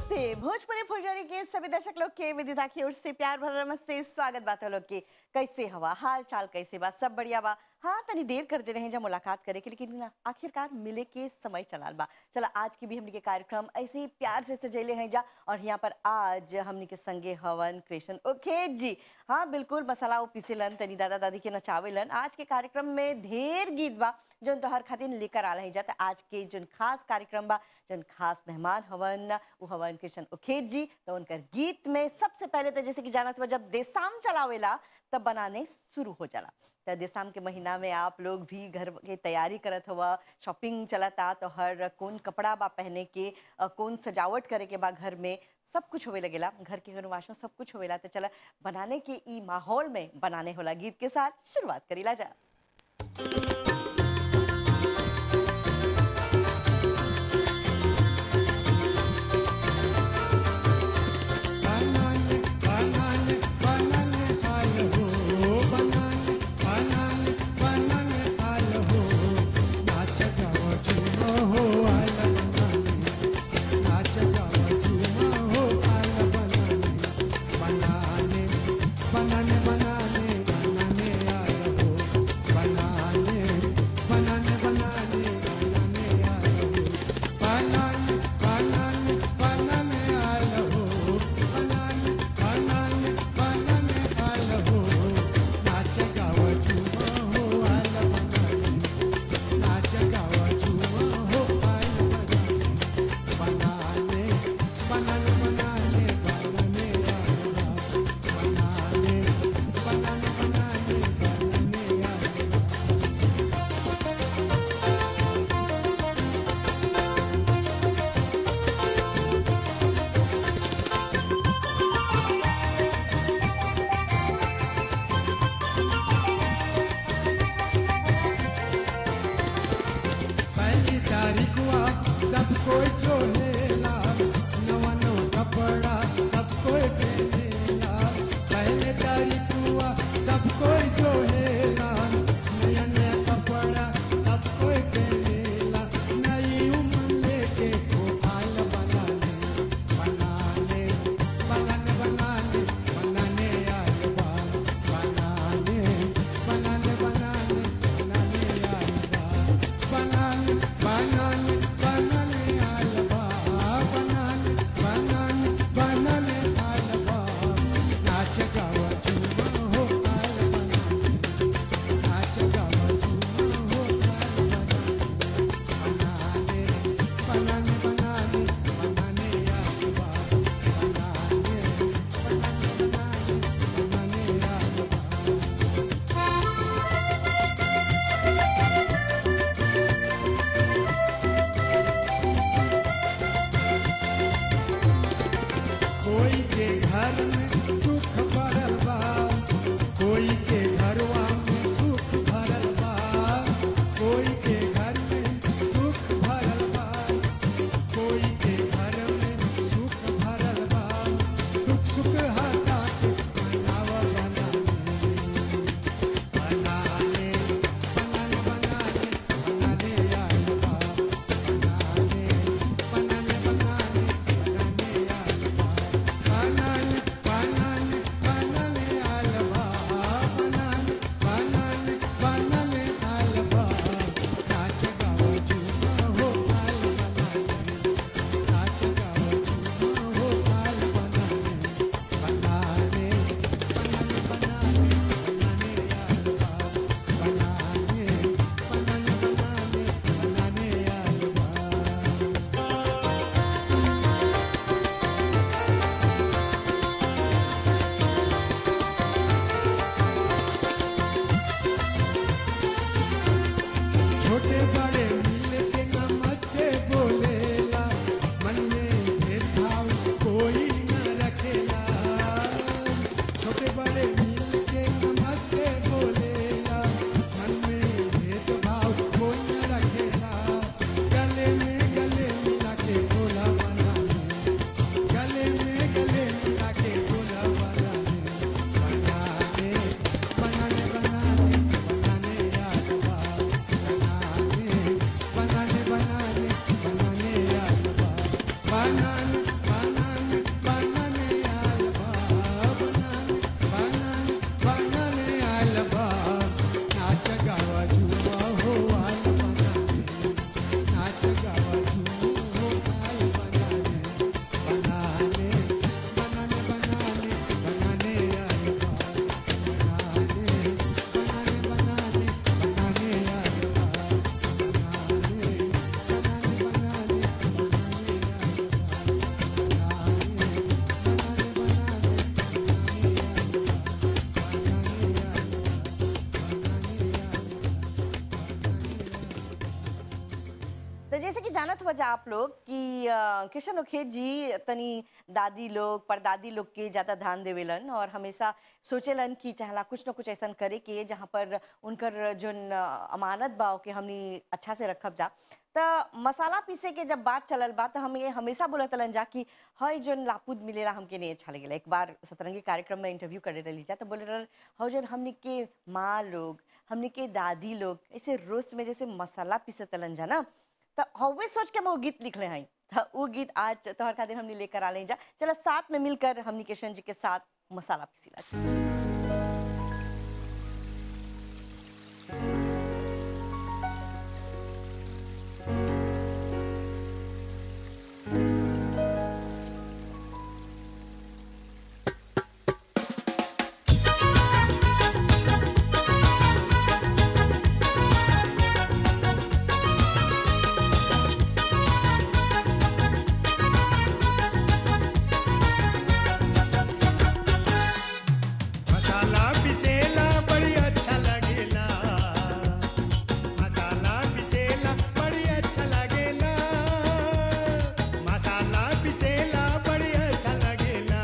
नमस्ते भोजपुरी फुलझड़ी के सभी दर्शक लोग के विदिता की ओर से प्यार भरा नमस्ते स्वागत बात है लोग के कैसे हवा हाल चाल कैसे बा सब बढ़िया बा हाँ तनी देर करते रहे जब मुलाकात करे के लेकिन ना आखिरकार मिले के समय चलाल बा चला आज की भी हमने के कार्यक्रम ऐसे ही प्यार से सजैले हैं जा और यहाँ पर आज हमने के संगे हवन कृष्ण ओके जी हाँ बिल्कुल मसाला वो पीसेलन तनी दादा दादी के नचावेलन आज के कार्यक्रम में ढेर गीत बा जौन तोहर खातिर लेकर आला है जाता आज के जौन खास कार्यक्रम बा जौन खास मेहमान हवन वो हवन कृष्ण उखेत जी तो उनकर गीत में सबसे पहले तो जैसे कि जानत हुआ जब देसाम चलावेला तब बनाने शुरू हो जाला तो देसाम के महीना में आप लोग भी घर के तैयारी करत हुआ शॉपिंग चलता तो हर कौन कपड़ा बा पहने के अ, कौन सजावट करे के बा घर में सब कुछ होवे लगेला घर के अनुवासों सब कुछ होवेला तो चला बनाने के ई माहौल में बनाने होला गीत के साथ शुरुआत करीला जा बनाने बनाने बनाने हाल हो बनाने बनाने बनाने हाल हो नाच जाओ झूमो हो आल बनाने नाच जाओ झूमो हो आल बनाने बनाने बनाने बनाने बनाने आल हो बनाने बोलत हो जा आप लोग कि अ, किशन उखेत जी तनी दादी लोग परदादी लोग के ज़्यादा ध्यान देवेलन और हमेशा सोचेलन कि चाहला कुछ न कुछ ऐसा करे के जहाँ पर उनकर जोन अ, अमानत बा के हमनी अच्छा से रखब जा त मसाला पीसे के जब बात चलल बा त हम ये हमेशा बोलत हलन जा कि हई जोन लापुद मिलेला हमके नहीं अच्छा लगेला एक बार सतरंगी कार्यक्रम में इंटरव्यू करे रही जा तो बोले रहल हौ जोन हमनी के माँ लोग हमनी के दादी लोग ऐसे रोस्ट में जैसे मसाला पीसे तलन जा ना तो हवे सोच के हम वो गीत लिखले हैं तो वो गीत आज तोहर खातिर हमने लेकर आ ले जा चलो साथ में मिलकर हमनी किशन जी के साथ मसाला पीसीला मसाला पिसेला बड़ी अच्छा लगेला मसाला पिसेला बड़ी अच्छा लगेला मसाला पिसेला बड़ी अच्छा लगेला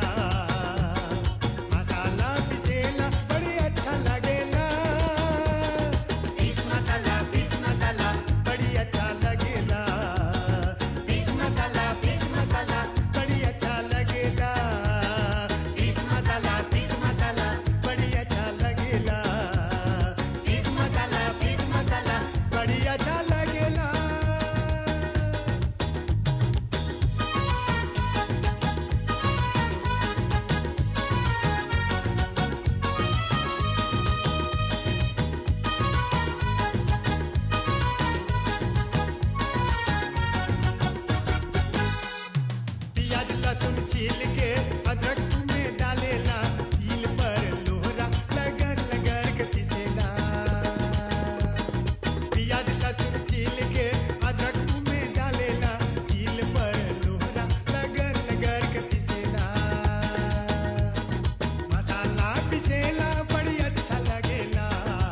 मसाला पिसेला बड़ी अच्छा लगेला पीस मसाला पीस मसाला बड़ी अच्छा लगेला पीस मसाला पीस मसाला बड़ी अच्छा लगेला पीस मसाला पीस मसाला बड़ी अच्छा लगेला पीस मसाला पीस मसाला बड़ी अच्छा लगेला प्याज लहसुन छील के अदरक में डालेला सील पर लोहरा लगन लगन के पिसेला प्याज लहसुन छील के अदरक में डालेला सील पर लोहरा लगन लगन के पिसेला मसाला पिसेला बड़ी अच्छा लगेला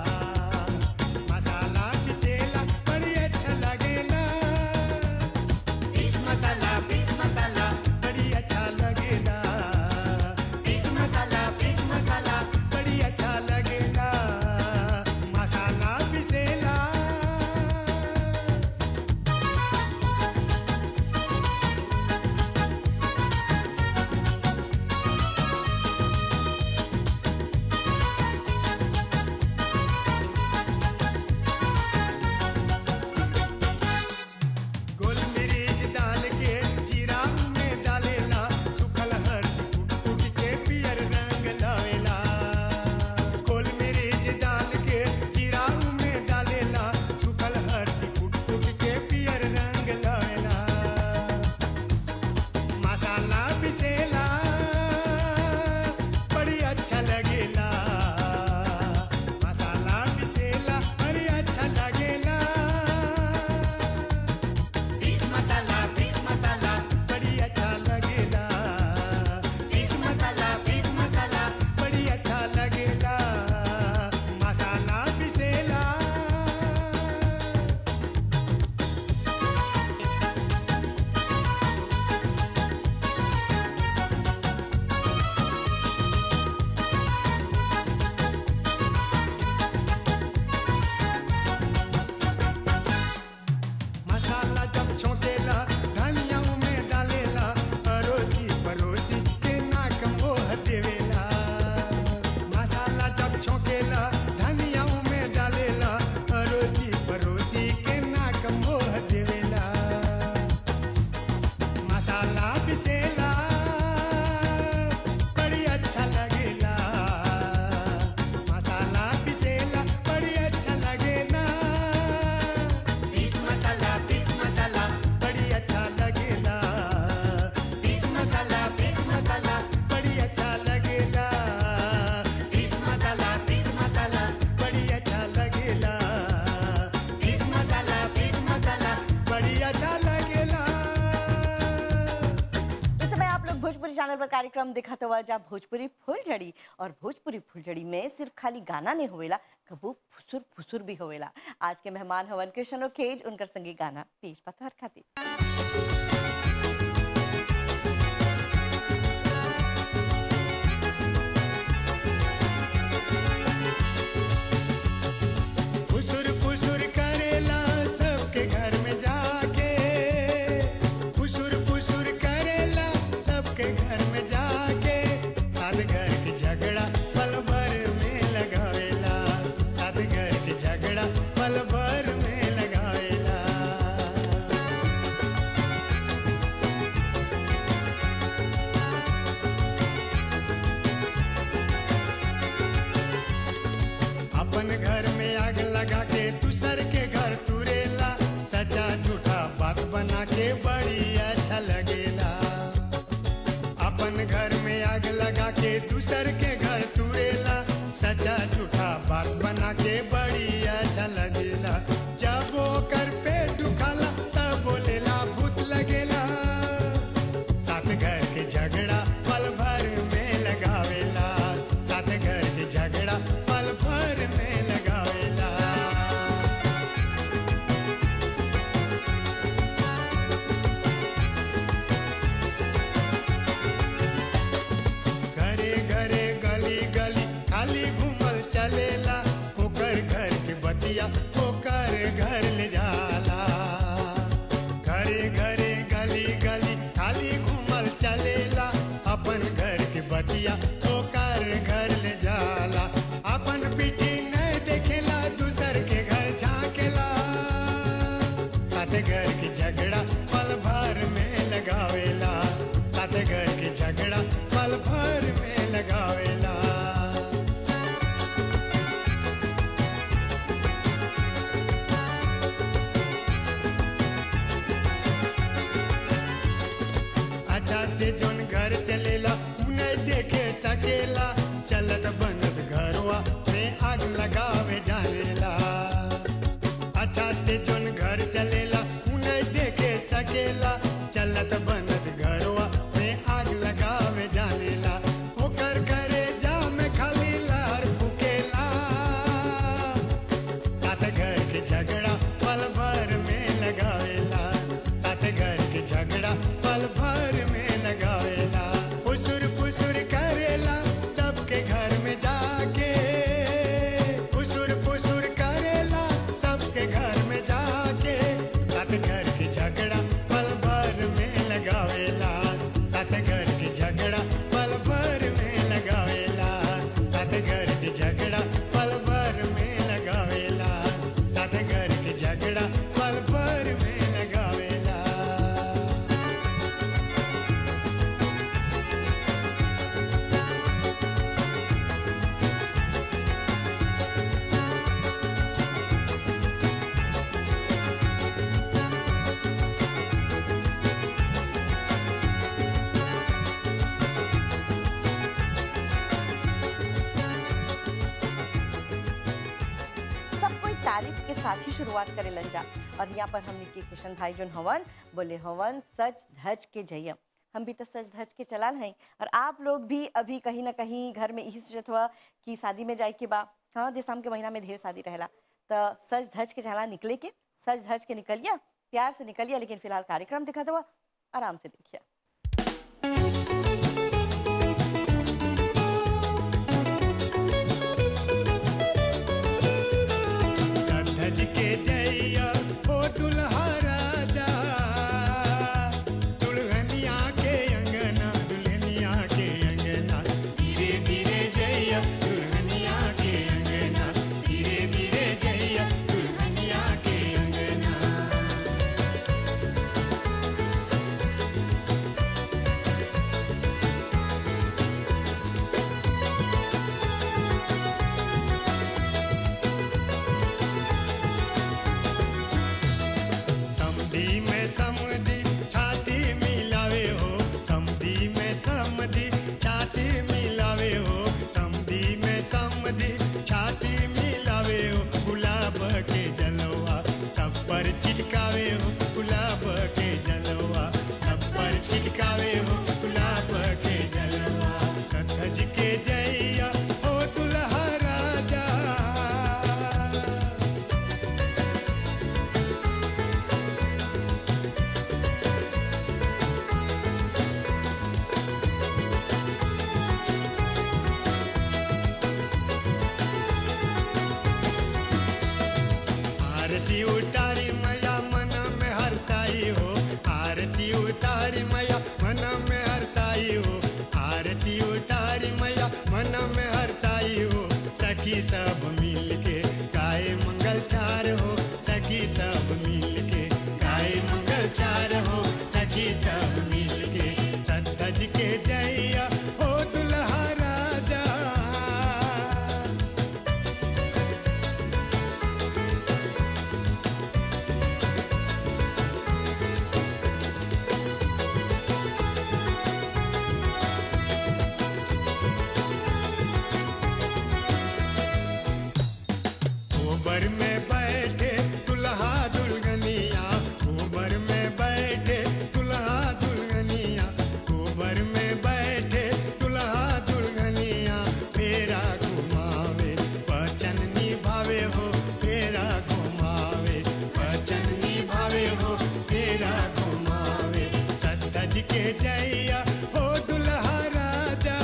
मसाला पिसेला बड़ी अच्छा लगेला पीस मसाला पीस मसाला बड़ी अच्छा लगेला भोजपुरी चैनल पर कार्यक्रम दिखाते हुआ जा भोजपुरी फुलझड़ी और भोजपुरी फुलझड़ी में सिर्फ खाली गाना नहीं होवेला कबू फुसुर फुसुर भी होवेला आज के मेहमान हवन कृष्ण खेज उनकर संगी गाना पेश पथर खातिर फुसुर फुसुर करेला सबके घर में जाके फुसुर फुसुर करेला सबके घर में जाके साथ घर के झगड़ा पल भर में लगावेला साथ घर के झगड़ा पल भर में लगावेला अपन घर में आग लगा के दूसर के घर तुरेला सच्चा झूठा बात बना के बड़ी अच्छा लगेला अपन घर में आग लगा के दूसर के घर तुरेला सच्चा झूठा बात बना के बड़ी अच्छा लगेला जब वो कर पे दुखाला तब बोलेला भूत लगेला साथ घर के झगड़ा पल भर में लगावेला साथ घर के झगड़ा पल भर में लगावेला घरे घरे गली गली खाली घूमल चलेला ओकर घर के बतिया ओकर घर ले जाला घरे घरे गली गली खाली घूमल चलेला अपन घर के बतिया ओकर घर ले जाला अपन पीठी नहीं देखेला दूसर के घर झाकेला साथ घर के झगड़ा पल भर में लगावेला साथ घर के झगड़ा पल भर में लगावेला अच्छा से जोन घर चलेला उ नहीं देखे सकेला चलत बनत घरवा में आग लगावे जानेला अच्छा से जोन घर चलेला उ नहीं देखे सकेला चलत बनत घरवा में आग लगावे जानेला ओकर घरे जा में खाली लहर फुकेला साथ घर के झगड़ा पल भर में लगावेला साथ घर के झगड़ा पल भर में लगावेला फुसुर फुसुर करेला सबके घर में जाके फुसुर फुसुर करेला सबके घर में जाके साथ घर के झगड़ा पल भर में लगावेला साथ घर के झगड़ा पल भर में लगावेला साथ घर के झगड़ा पल भर में लगावेला साथ घर के झगड़ा पल भर में लगावेला सब कोई तारीफ के साथ ही शुरुआत करे लन जा और यहाँ पर हमने के किशन भाई जोन हवन बोले हवन सच धज के जयम हम भी तो सच धज के चलाल हैं और आप लोग भी अभी कहीं ना कहीं घर में यही सोचत हुआ कि शादी में जाए के बा हाँ जे शाम के महीना में ढेर शादी रहेला तो सच धज के चला निकले के सच धज के निकलिया प्यार से निकलिया लेकिन फिलहाल कार्यक्रम दिखाते हुआ आराम से देखिए सधज के जइया ओ दुल्हा राजा दुल्हनिया के अंगना दुल्हनिया के अंगना धीरे धीरे जइया दुल्हनिया के अंगना धीरे धीरे जइया दुल्हनिया के अंगना समधी में समधी छाती मिलावे हो समधी में समधी छाती मिलावे हो समधी में समधी छाती मिलावे हो गुलाब के जलवा सब पर चिटकावे हो गुलाब के जलवा सब पर चिटकावे हो गुलाब सब मिल के गाए मंगल चार हो सखी सब मिल के गाए मंगल चार हो सखी सब मिल के सतज के जैया हो दुल्हा राजा ऊबर में बैठे दुल्हा दुल्हनिया ऊबर में बैठे दुल्हा दुल्हनिया ऊबर में बैठे दुल्हा दुल्हनिया फेरा घुमावे वचन निभावे हो फेरा घुमावे वचन निभावे हो फेरा घुमावे सतज के जैया हो दुल्हा राजा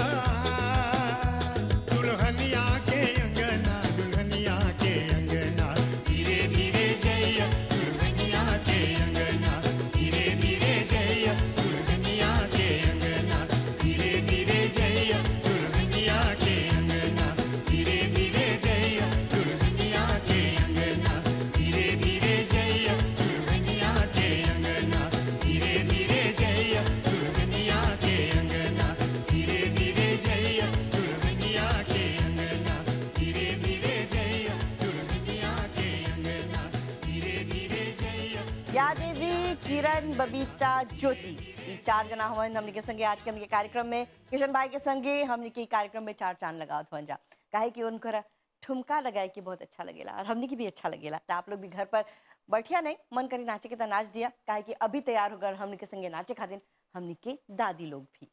दुल्हनिया के अंगना दुल्हनिया के अंगना धीरे धीरे जैया दुल्हनिया के अंगना धीरे धीरे जैया दुल्हनिया के अंगना धीरे धीरे जैया दुल्हनिया के अंगना धीरे धीरे जैया दुल्हनिया के अंगना धीरे धीरे जैया दुल्हनिया के अंगना धीरे धीरे जैया दुल्हनिया के अंगना धीरे धीरे जैया दुल्हनिया के अंगना धीरे धीरे जैया दुल्हनिया के अंगना धीरे धीरे जैया या देवी किरण बबीता ज्योति ई चार जना हवन हमने के संगे आज के हमने के कार्यक्रम में किशन भाई के संगे हमने के कार्यक्रम में चार चांद लगावत हवन जा काहे कि उनकर ठुमका लगाए के बहुत अच्छा लगेला और हमने की भी अच्छा लगेला तो आप लोग भी घर पर बैठिया नहीं मन करी नाचे के तो नाच दिया काहे कि अभी तैयार होकर हमने के संगे नाचे खातिर हमने के दादी लोग भी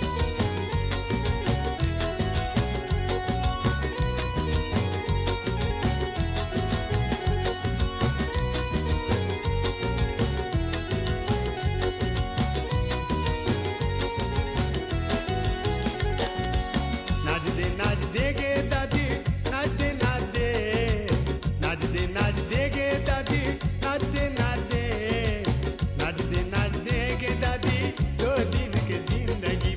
नाच दे नाच दे गे दादी नाच दे नाच दे नाच दे नाच दे गे दादी नाच दे नाच दे नाच दे नाच दे गे दादी दो दिन के जिंदगी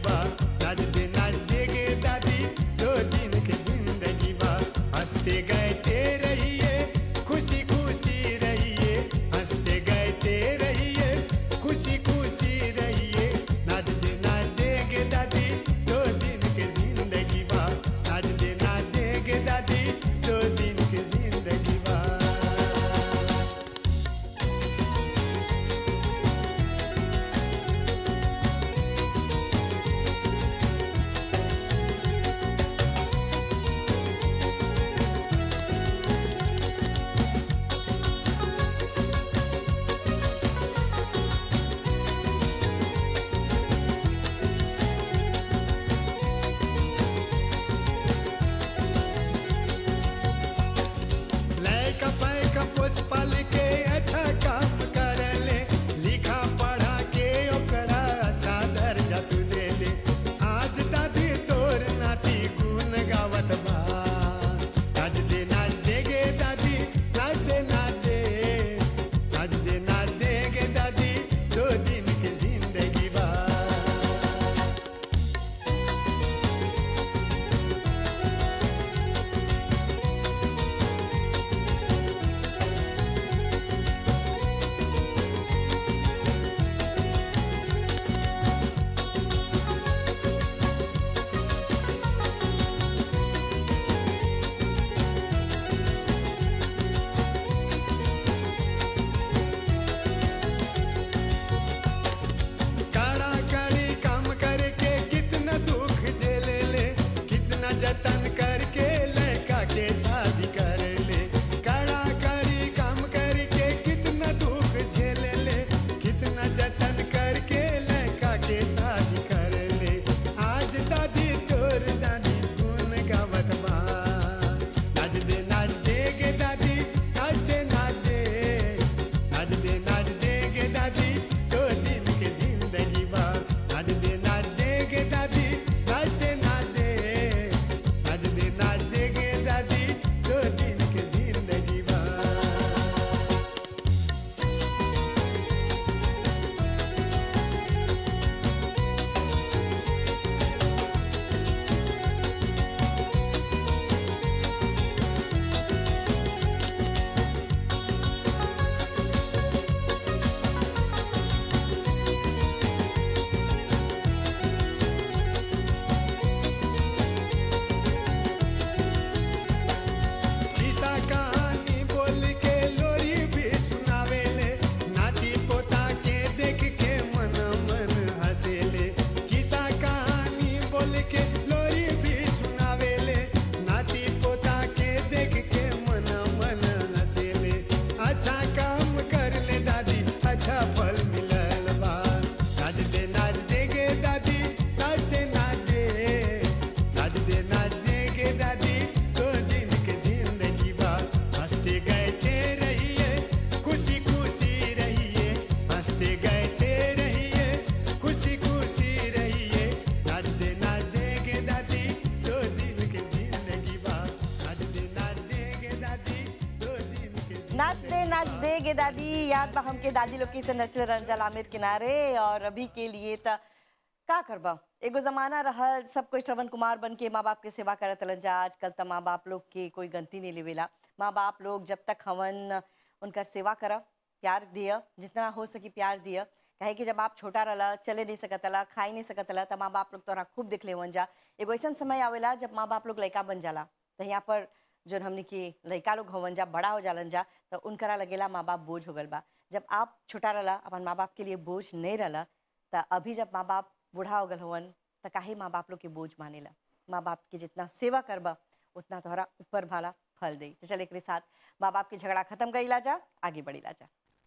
देगे दादी याद बा हमके दादी लोग से नचल रंजल आमिर किनारे और अभी के लिए त का करबा एगो जमाना रहल सब कोई श्रवण कुमार बन के माँ बाप के सेवा करत रहलन जा आजकल त माँ बाप लोग के कोई गलती नहीं लेवेला माँ बाप लोग जब तक हवन उनका सेवा करा प्यार दिया जितना हो सकी प्यार दिया कहे कि जब आप छोटा रहला चले नहीं सकतला खाई नहीं सकतला त माँ बाप लोग तोरा खूब देख ले जा एगो ऐसा समय आवेला जब माँ बाप लोग लड़का बन जाला तो यहाँ पर जो हमने की लड़का लोग हवन जा बड़ा हो जालन जा तो उनकरा लगेला माँ बाप बोझ हो गल बा जब आप छोटा रहला अपन माँ बाप के लिए बोझ नहीं रहला त अभी जब माँ बाप बूढ़ा हो गल हवन त काहे माँ बाप लोग के बोझ मानेला माँ बाप के जितना सेवा करबा उतना तोहरा ऊपर भाला फल दे तो चल एक साथ माँ बाप के झगड़ा खत्म कईला जा आगे बढ़ीला जा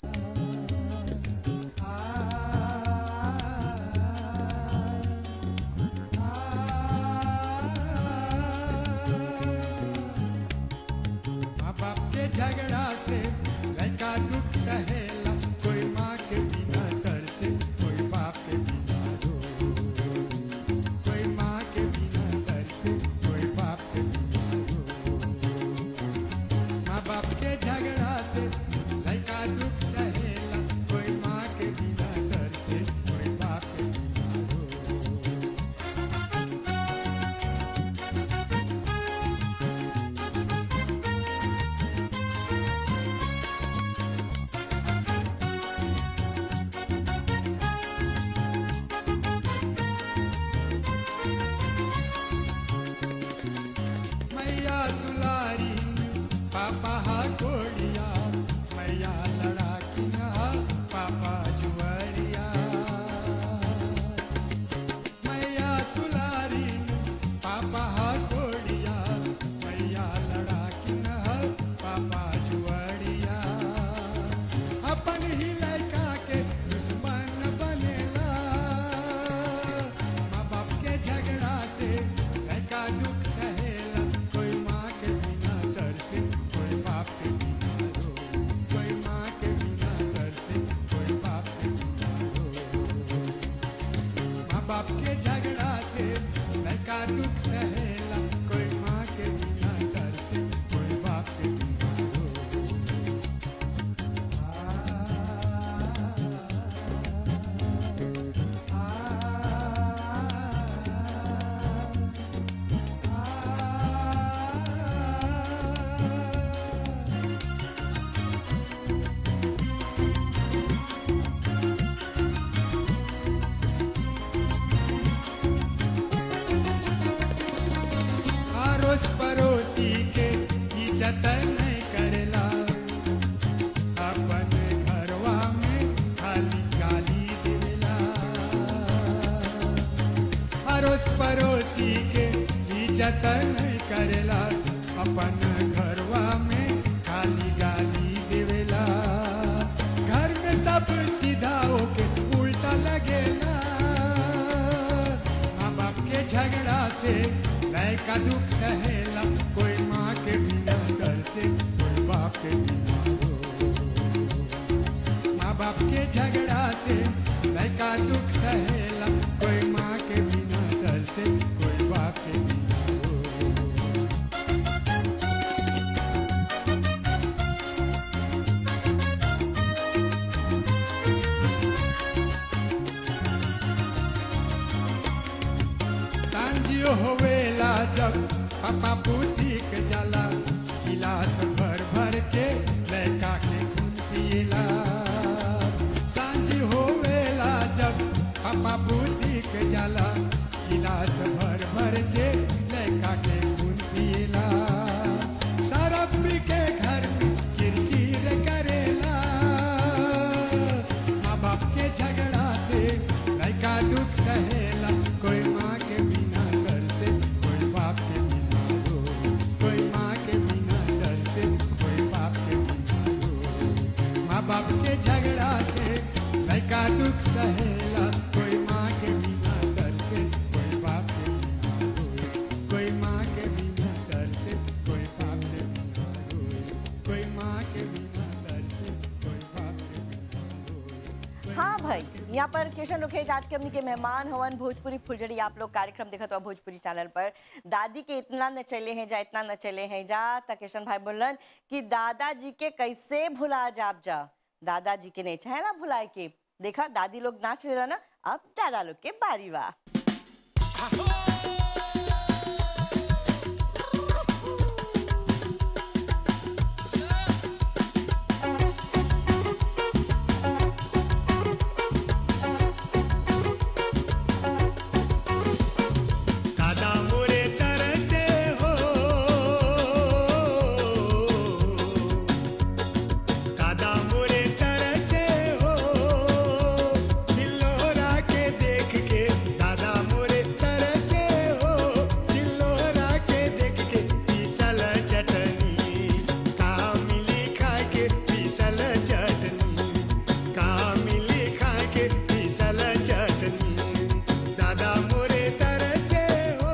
माँ बाप के झगड़ा से लड़का दुख सहेला कोई माँ के बिना दर से कोई बाप के बिना रो कोई माँ के बिना दर से कोई बाप के बिना रो माँ बाप के झगड़ा से लड़का दुख सहेला कोई माँ के बिना दर से कोई बाप के बिना रो मैया सुलारी पापा हा कोड़िया मैया लड़ाकिया पापा जुआरिया मैया सुलारी पापा हा कोड़िया मैया लड़ाकिया पापा जुआरिया अपन ही लड़का के दुश्मन बनेला माँ बाप के झगड़ा से लड़का दुख सहेला कोई माँ के बिना दर से कोई बाप के बिना रो कोई माँ के बिना दर से कोई बाप के बिना रो माँ बाप के झगड़ा से लड़का दुख सहेला कोई माँ के बिना दर से कोई बाप के बिना रो आरोस पड़ोसी के इज्जत नहीं करेला अपन घरवा में खाली गाली देला आरोस पड़ोसी के इज्जत नहीं करेला अपन घरवा में खाली गाली देवेला घर में सब सीधा होके उल्टा लगेला माँ बाप के झगड़ा से लड़का दुख सहेला कोई माँ के बिना डर से कोई बाप के बिना रो माँ बाप के झगड़ा से लड़का दुख सहेला कोई माँ के बिना डर से कोई बाप के बिना रो सांझियो होवेला जब पापा बुटीक जाला गिलास भर भर के लड़का के खून पिएला सांझी होवेला जब पापा बुटीक जाला गिलास भर भर के लड़का के खून पिएला शराब पी के घर में किरकिर करेला माँ बाप के झगड़ा से लड़का दुख सहेला कोई माँ के बिना घर से कोई बाप के बिना रो कोई माँ के यहाँ पर किशन रुखेज आज के हमनी के मेहमान हवन भोजपुरी फुलझड़ी आप लोग कार्यक्रम देखत हो भोजपुरी चैनल पर दादी के इतना न चले हैं जा इतना न चले हैं जा त किशन भाई बोलन कि दादाजी के कैसे भुला जाब जा दादाजी के नहीं चाहे ना भुलाए के देखा दादी लोग नाच रहे ना अब दादा लोग के बारी बा दादा मोरे तरसे हो दादा मोरे तरसे हो चिल्लोरा के देख के दादा मोरे तरसे हो चिल्लोरा के देख के पीसल चटनी का मिली खा के पीसल चटनी का मिली खा के पीसल चटनी दादा मोरे तरसे हो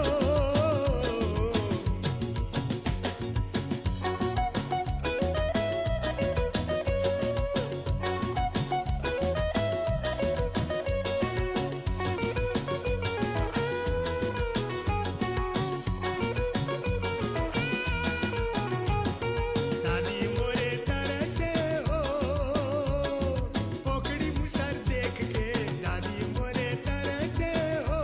दादी मोरे तरसे हो पोकड़ी मुसर देख के दादी मोरे तरसे हो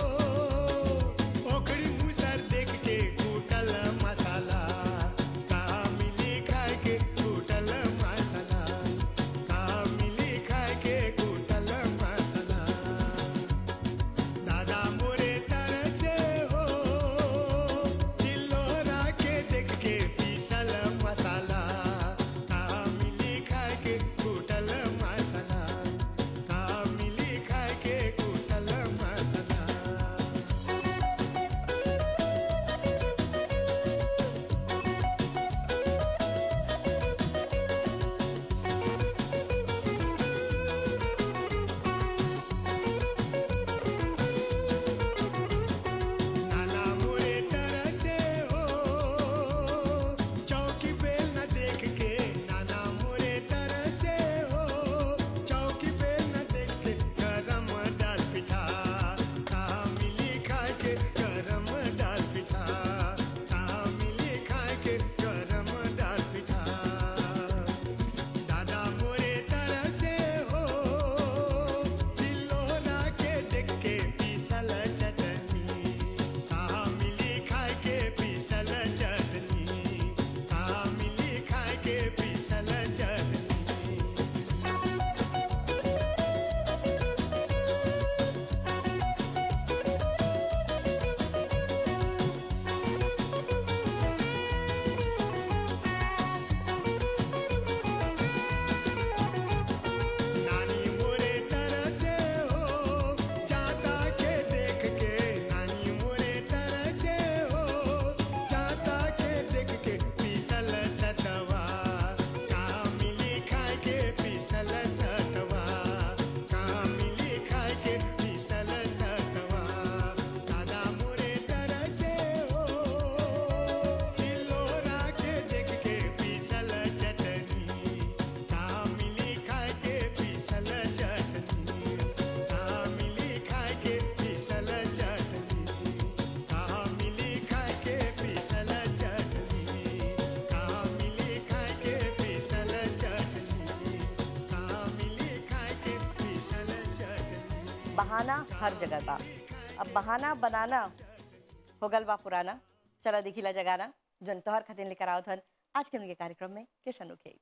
पोकड़ी मुसर देख के कूटल मसाला का मिली खाए के कूटल मसाला का मिली खाए के कूटल मसाला दादा मोरे तरसे हो चिल्लोरा के देख के पीसल मसाला का मिली खाए के कूटल मसाला का मिली खाए के कूटल मसाला नाना मोरे तरसे हो चौकी बेल न देख के नाना मोरे तरसे हो चौकी बेल न देख के गरम डाल पिठा का मिली खाए के गरम डाल पिठा का मिली खाए के गरम डाल पिठा दादा मोरे तरसे हो चिल्लोरा के देख के पीसल चटनी कहा मिली खाए के पीसल चटनी कहा मिली खाए के पीसल चटनी नानी मोरे तरसे हो जाता के देख के नानी मोरे तरसे हो जाता के देख के पीसल सतवा का मिली खाए के पीसल सतवा का मिली खाए के पीसल सतवा दादा मोरे तरसे हो सिलोरा के देख के पीसल चटनी का मिली खाए के पीसल चटनी का मिली खाए के पीसल चटनी का मिली खाए के पीसल चटनी का मिली खाए के पीसल चटनी का मिली खाए के पीसल चटनी बहाना हर जगह बा अब बहाना बनाना हो गल बा पुराना चला दिखिला जगाना जन तोहर खातिर लेकर आओ थन आज के हमनी के कार्यक्रम में किशन रुखेज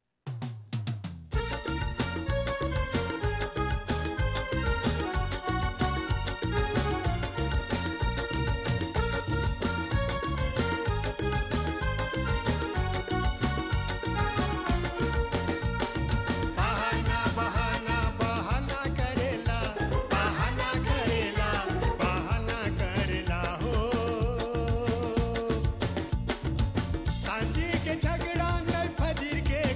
बहाना बहाना बहाना करेला बहाना करेला बहाना करेला हो सांझी के झगड़ा नहीं फजीर के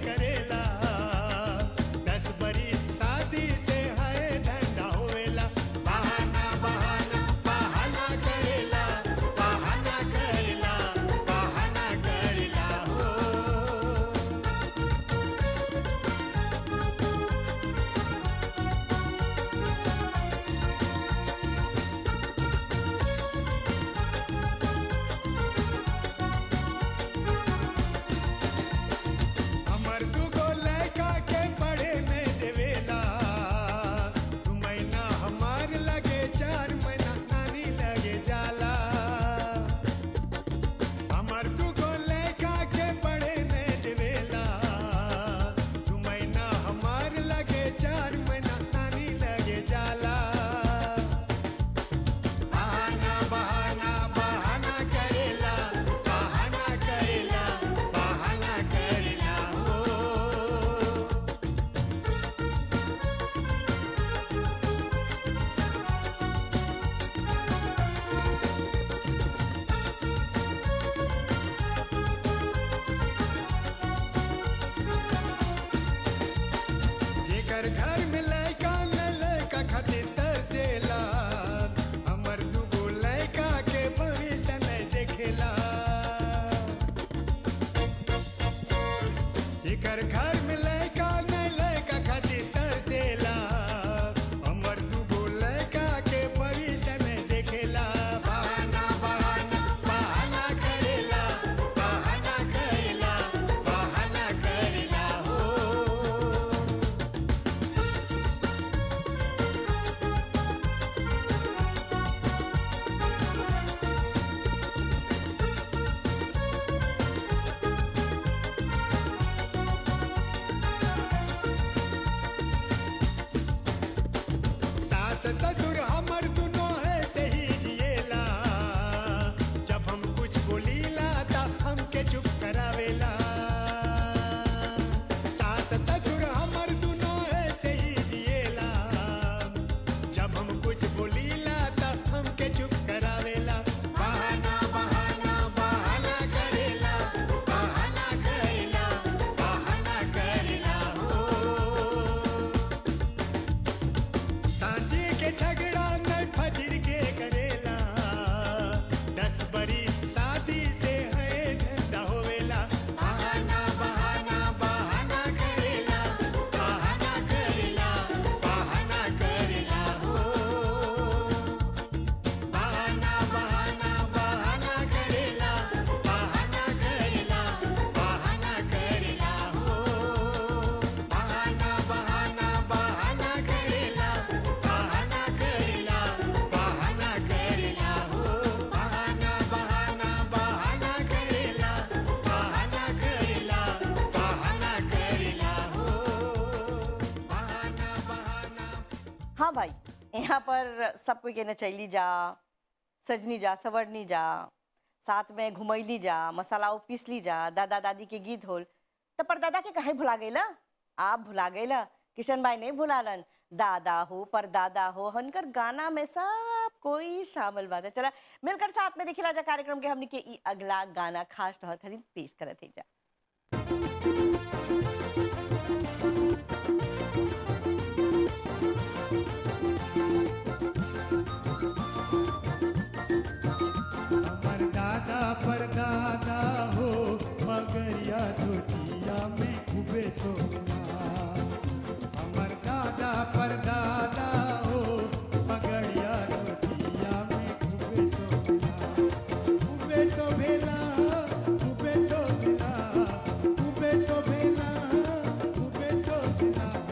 जेकर घर में लैका न लैका खातिर तरसेला हमर दुगो लैका के भविष्य नहीं देखेला जेकर घर में लैका न लैका खातिर तरसेला हमर दुगो लैका के भविष्य नहीं देखेला बहाना बहाना बहाना करेला बहाना करेला बहाना करेला हो सास ससुर हमर दुनो ऐसे ही जिएला जब हम कुछ बोलीला त हमके चुप करावेला सास ससुर हमर दुनो ऐसे ही जिएला जब हम कुछ बोलीला त हमके चुप करावेला बहाना बहाना बहाना करेला बहाना करेला बहाना करेला हो सांझे के झगड़ा नहीं फजर के करेला दस बरिस शादी से है धंधा होवेला बहाना बहाना बहाना करेला बहाना करेला बहाना करेला हो बहाना बहाना बहाना करेला बहाना करेला बहाना करेला हो बहाना बहाना बहाना करेला बहाना करेला बहाना करेला हो बहाना बहाना बहाना करेला बहाना करेला बहाना करेला हो बहाना बहाना हाँ भाई यहाँ पर सब कोई कहना चली जा सजनी जा सवरनी जा साथ में घुमैली जा मसाला पीसली जा दादा दादी के गीत होल तो पर दादा के कहे भुला गईला आप भुला गईला किशन भाई नहीं भुलालन दादा हो पर दादा हो हनकर गाना में सब कोई शामिल बात है चला मिलकर साथ में देखिला जा कार्यक्रम के हमने के ई अगला गाना खास तौर खातिर पेश करत है जा हमर दादा पर दादा हो मगरिया धोतिया में खूबे सोना हमर दादा पर दादा हो मगरिया धोतिया में खूबे सोना खूबे सोभेला खूबे सोभेला खूबे सोभेला खूबे सोभेला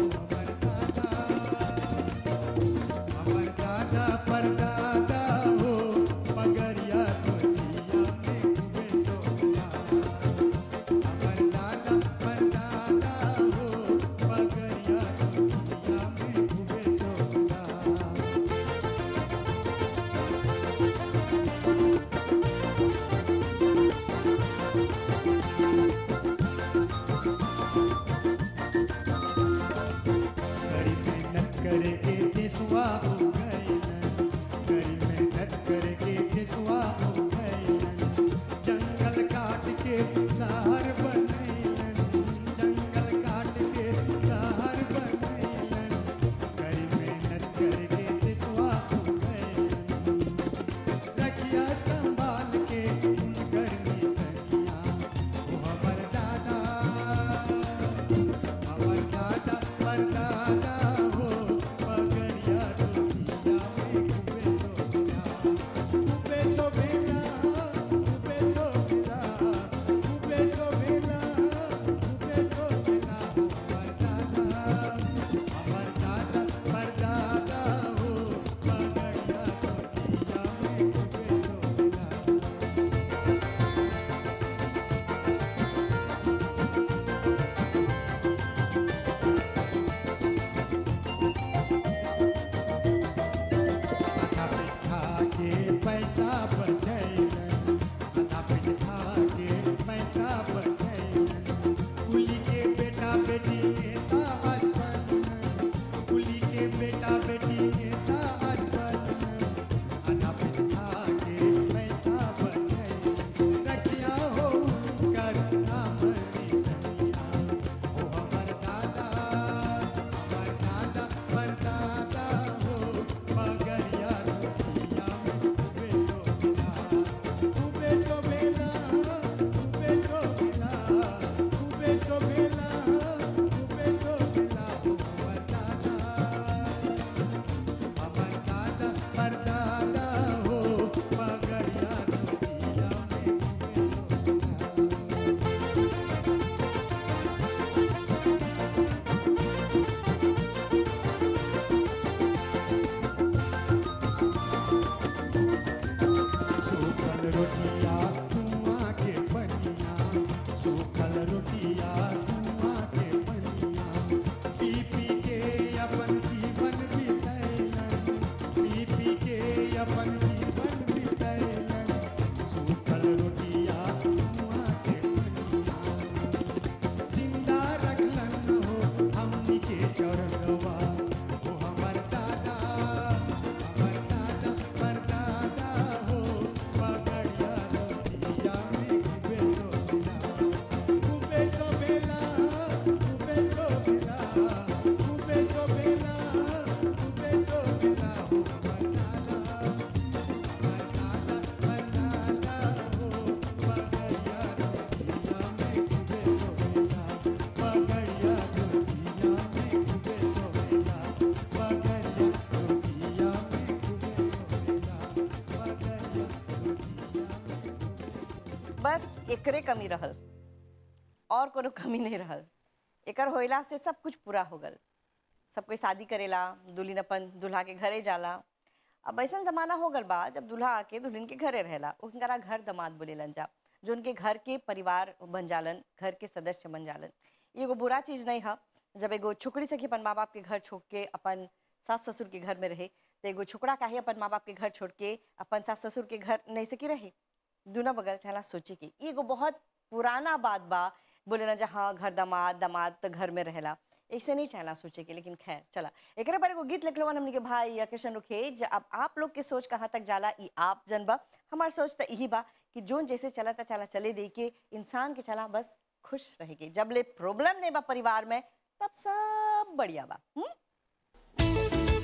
बस एकरे कमी रहल और कोनो कमी नहीं रहल एकर होइला से सब कुछ पूरा हो गल सब कोई शादी करेला दुल्हन अपन दुल्हा के घरे जाला अब ऐसा जमाना हो गल बा जब दुल्हा आके दुल्हन के घरे रहेला उनकरा घर दमाद बोलेलन जा जो उनके घर के परिवार बन जालन घर के सदस्य बन जालन ये एगो बुरा चीज नहीं है जब एगो छोकरी सखी अपन माँ बाप के घर छोड़ के अपन सास ससुर के घर में रहे तो एगो छोकरा काहे अपन माँ बाप के घर छोड़ के अपन सास ससुर के घर नहीं सकी रहे दूना बगल चला सोचे के ई एगो बहुत पुराना बात बा बोले ना जहाँ घर दामाद दामाद तो घर में रहेला ऐसे नहीं चला सोचे के लेकिन खैर चला एक पर एगो गीत लिखलो हमने के भाई या कृष्ण रुखेज अब आप लोग के सोच कहाँ तक जाला ई आप जनबा हमार सोच तो यही बा कि जोन जैसे चला था चला चले दे के इंसान के चला बस खुश रहेगी जब ले प्रॉब्लम नहीं बा परिवार में तब सब बढ़िया बा हुँ?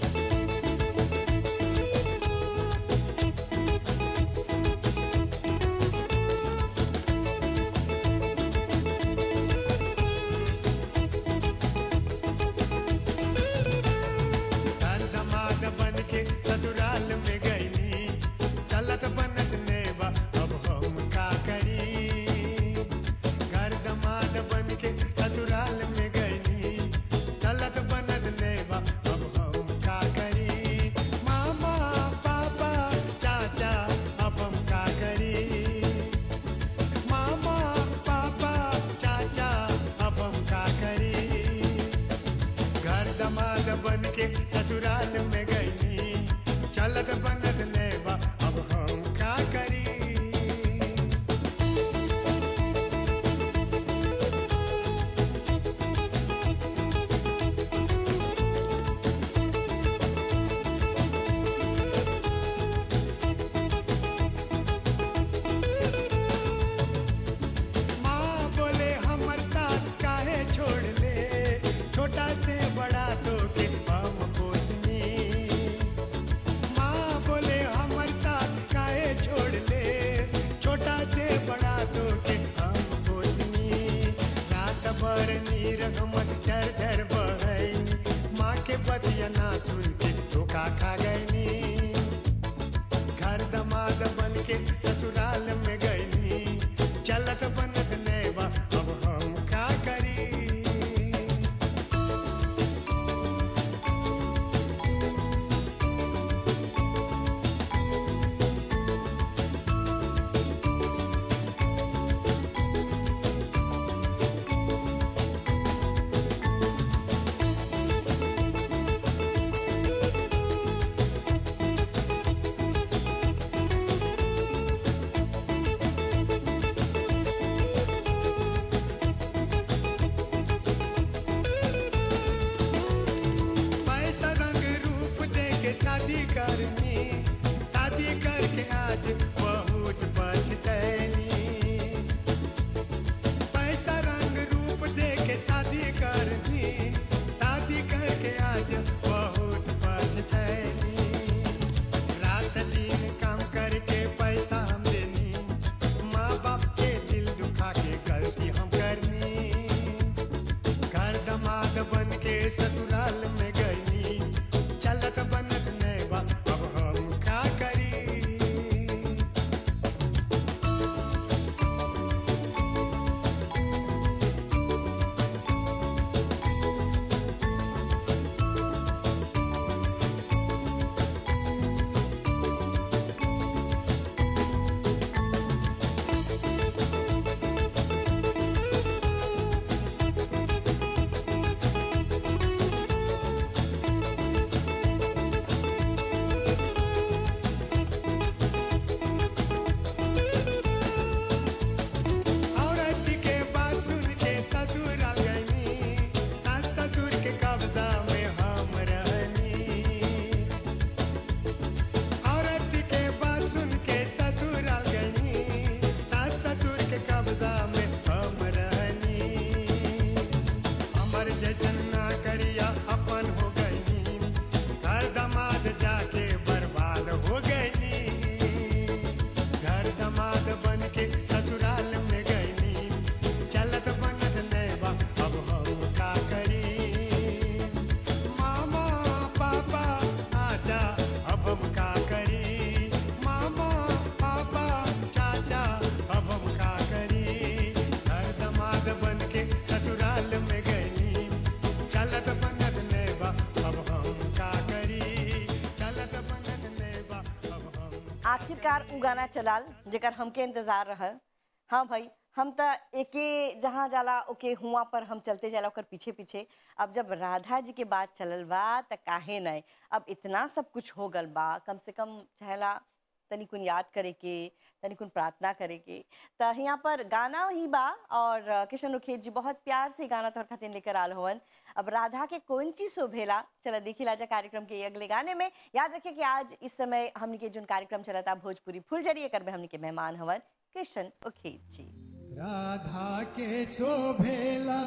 दान दमाद बन के ससुराल में गईनी चलत बनत नेवा अब हम का करी घर दमाद बन के ससुराल में गईनी चलत बनत नेवा अब हम का करी मामा पापा चाचा अब हम का करी मामा पापा चाचा अब हम का करी घर दमाद बन के ससुराल में गईनी चलत बनत नेवा अब हम का करी माँ बोले हमर साथ काहे छोड़ ले छोटा से बड़ा तो के हम पोसनी माँ बोले हमर साथ काहे छोड़ ले छोटा से बड़ा तो के हम पोसनी रात भर नीर हमर झर झर बहनी माँ के बतिया ना सुन के धोखा खा गईनी घर दमाद बन के ससुराल में गईनी चलत बनत नेवा अब हम का करी पैसा रंग रूप दे के शादी करनी शादी करके आज बहुत पछतैनी पैसा रंग रूप दे के शादी करनी शादी करके आज बहुत पछतैनी रात दिन काम करके पैसा हम देनी माँ बाप के दिल दुखा के गलती हम करनी घर दमाद बन के ससुराल में गईनी चलत बनत नेवा अब हम का करी आखिरकार उ गाना चलाल जेकर हमके इंतजार रहल हाँ भाई हम त एके जहाँ जाला ओके हुआ पर हम चलते जाला ओकर पीछे पीछे अब जब राधा जी के बात चलल बा त काहे नहीं अब इतना सब कुछ हो गल बा कम से कम चाहेला तनी कुन याद करे के तनी कुन प्रार्थना करे के त यहाँ पर गाना ही बा और अ, किशन उखेत जी बहुत प्यार से गाना तोहर खातिर लेकर आल हवन अब राधा के कौन चीज शोभेला चला देखी लाजा कार्यक्रम के अगले गाने में याद रखे कि आज इस समय हमने के जोन कार्यक्रम चला था भोजपुरी फुलझड़ी एकर में हमने के मेहमान हवन किशन उखेत जी राधा के शोभेला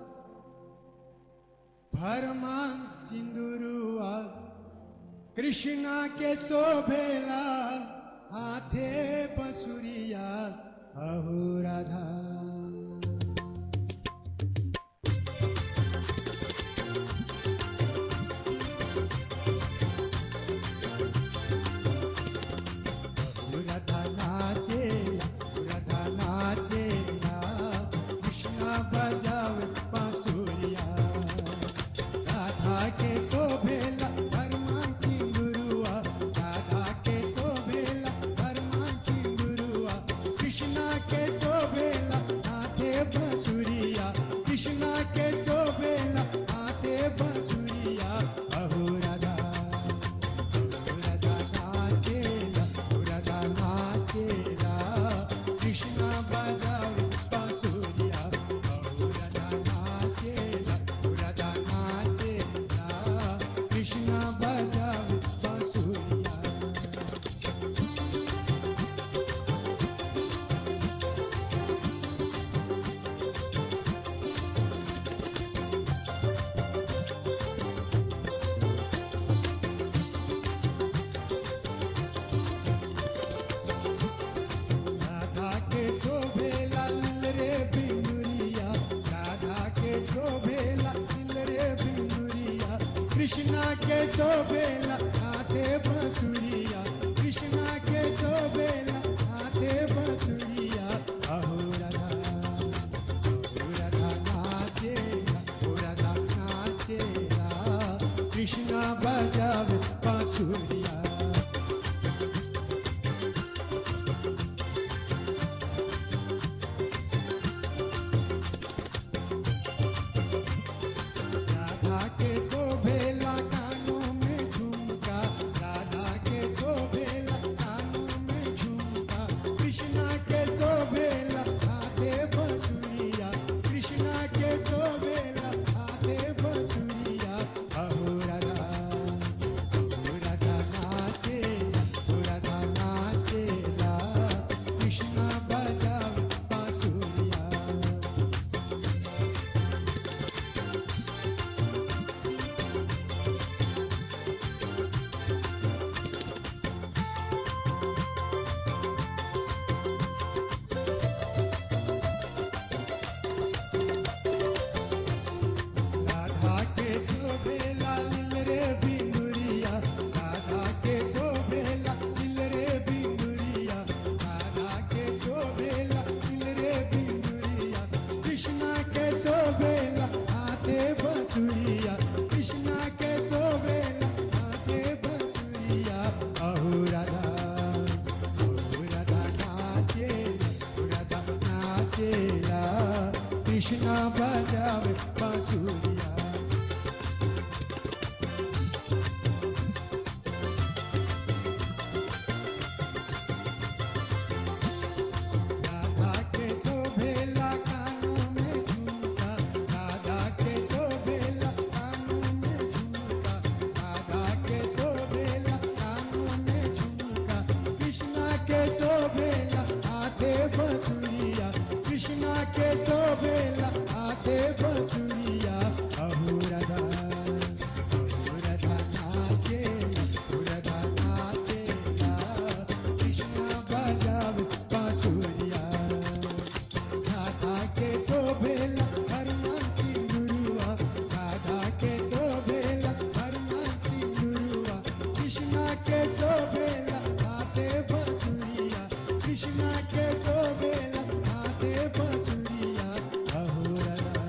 भरमान सिंदुरुआ कृष्णा के शोभेला हाथे बसुरिया अहो राधा राधा नाचेला राधा नाचेला कृष्णा बजावे बांसुरिया राधा के शोभेला हरमान सिंदुरुआ राधा के शोभेला हरमान सिंदुरुआ कृष्णा के शोभेला हाथे बांसुरिया कृष्णा के शोभेला हाथे बांसुरिया अहो राधा राधा नाचेला राधा नाचेला कृष्णा बजावे बांसुरिया राधा नाचेला राधा नाचेला कृष्णा बजावे बांसुरिया राधा के शोभेला लिल रे बिंदुरिया राधा के शोभेला लिल रे बिंदुरिया कृष्णा के शोभेला हाथे बांसुरिया कृष्णा के शोभेला हाथे बांसुरिया अहो राधा अहो राधा नाचेला ओ राधा नाचेला कृष्णा बजावे बांसुरिया राधा के शोभेला कानों में झुमका राधा के शोभेला कानों में झुमका कृष्णा के शोभेला हाथे बंसुरिया कृष्णा के शोभेला हाथे बंसुरिया अहो राधा अहो राधा नाचेला ओ राधा नाचेला कृष्णा बजावे बांसुरिया राधा के शोभेला लिल रे बिंदुरिया राधा के शोभेला लिल रे बिंदुरिया राधा के शोभेला लिल रे बिंदुरिया कृष्णा के शोभेला हाथे बंसुरिया कृष्णा के शोभेला हाथे बंसुरिया अहो राधा अहो राधा नाचेला ओ राधा नाचेला कृष्णा बजावे बांसुरिया राधा के शोभेला कानों में झुमका राधा के शोभेला कानों में झुमका राधा के शोभेला कानों में झुमका कृष्णा के शोभेला हाथे बंसुरिया कृष्णा के शोभेला हाथे बंसुरिया अहो राधा अहो राधा नाचेला ओ राधा नाचेला कृष्णा बजावे बांसुरिया राधा के शोभेला हरमान सिंदुरुआ राधा के शोभेला हरमान सिंदुरुआ कृष्णा के शोभेला हाथे बंसुरिया कृष्णा के शोभेला हाथे बंसुरिया अहो राधा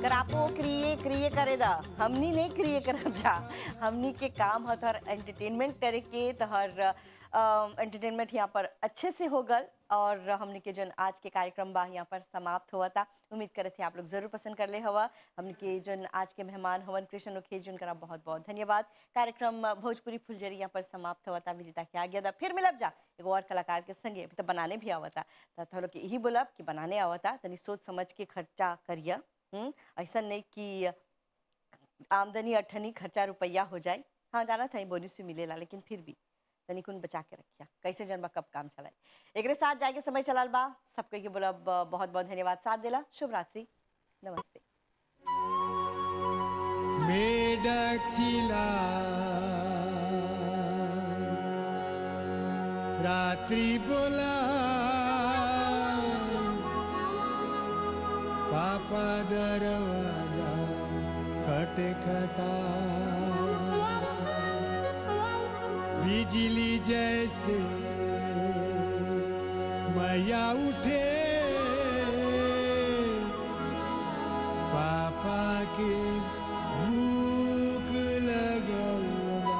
तर आपो क्रिए क्रिए करे दा हमनी नहीं क्रिए करब जा हमनी के काम है तोहर एंटरटेनमेंट करे के तोहर एंटरटेनमेंट यहाँ पर अच्छे से हो गल और हमने के जन आज के कार्यक्रम बा यहाँ पर समाप्त हुआ था उम्मीद करे थे आप लोग जरूर पसंद कर ले हवा हमने के जन आज के मेहमान हवन कृष्ण उखेज उनका बहुत बहुत धन्यवाद कार्यक्रम भोजपुरी फुलझरी यहाँ पर समाप्त हुआ था विदिता के आ गया था फिर मिलब जा एगो और कलाकार के संगे अभी तो बनाने भी आवता तो थोड़ा लोग के यही बोलब कि बनाने आवता तनी सोच समझ के खर्चा करिए हम्म, ऐसा नहीं कि आमदनी अठनी खर्चा रुपया हो जाए हाँ जाना था बोनस भी मिलेला लेकिन फिर भी तनिकुन बचा के रखिया कैसे जनबा कब काम चलाए एक साथ जाके समय चलाल बा सबके के बोला बहुत बहुत धन्यवाद साथ देला शुभ रात्रि नमस्ते मेडचिला रात्रि बोला पापा दरवाजा खटखटा बिजली जैसे मैया उठे पापा के भूख लगल बा।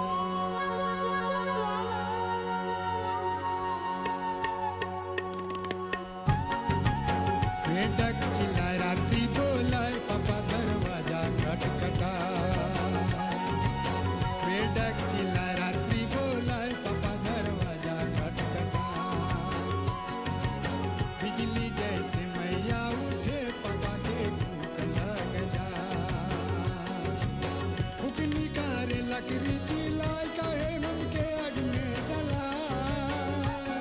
मेढक चिल्लाए रात्रि बोलाए पापा दरवाजा खटखटाए मेढक चिल्लाए रात्रि बोलाए पापा दरवाजा खटखटाए बिजली जैसे मैया उठे पापा के भूख लग जाए भूख निकारे लकड़ी चिल्लाए कहे हमके आग में जलाए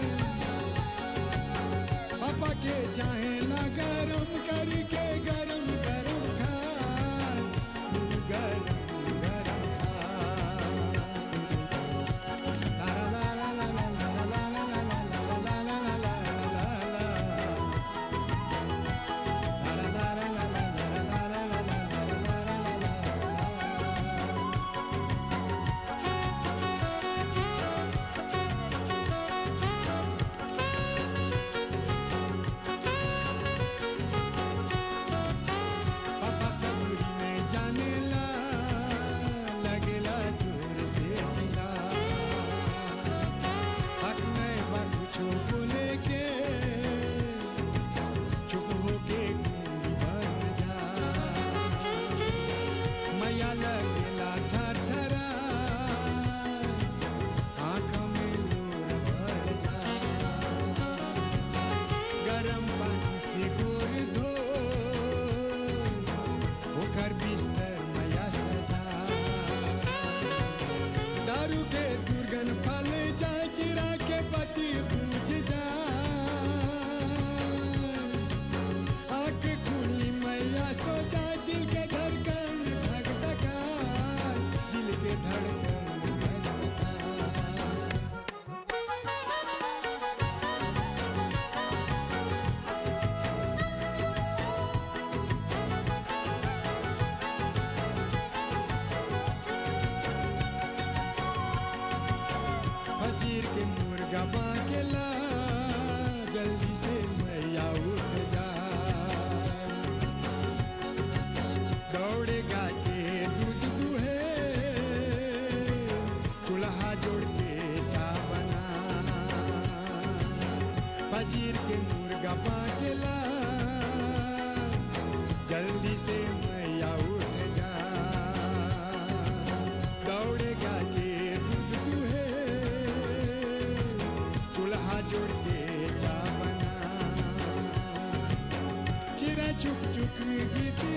पापा के चाहे ना गरम करके गरम गरम खाए गरम गरम खाए ला ला ला ला ला ला ला ला ला ला ला ला ला ला ला ला ला पापा सबूरी में जाने ला लगेला जोर से जिला हक नहीं बा कुछो बोले के चुप होके गूंगी बन जा मैया लगेला थर थरा आँख में नूर भर जा गरम पानी से गोर धो ओकर बिस्तर मैया सजा दारू के दुर्गन फल जाए चिरा के पति पूछ जा आँख खुली मैया सो जाए दिल के धड़कन धक धका दिल के धड़कन धक धका फजीर के मुर्गा बाकेला जल्दी से मैया उठ जा दौड़ेगा के दूध दुहे चूल्हा जोड़ के चा बना फजीर के मुर्गा बाकेला जल्दी से मैया उठ जा दौड़ेगा के दूध दुहे चूल्हा जोड़ के जा बना चिरा चुक चुक गीत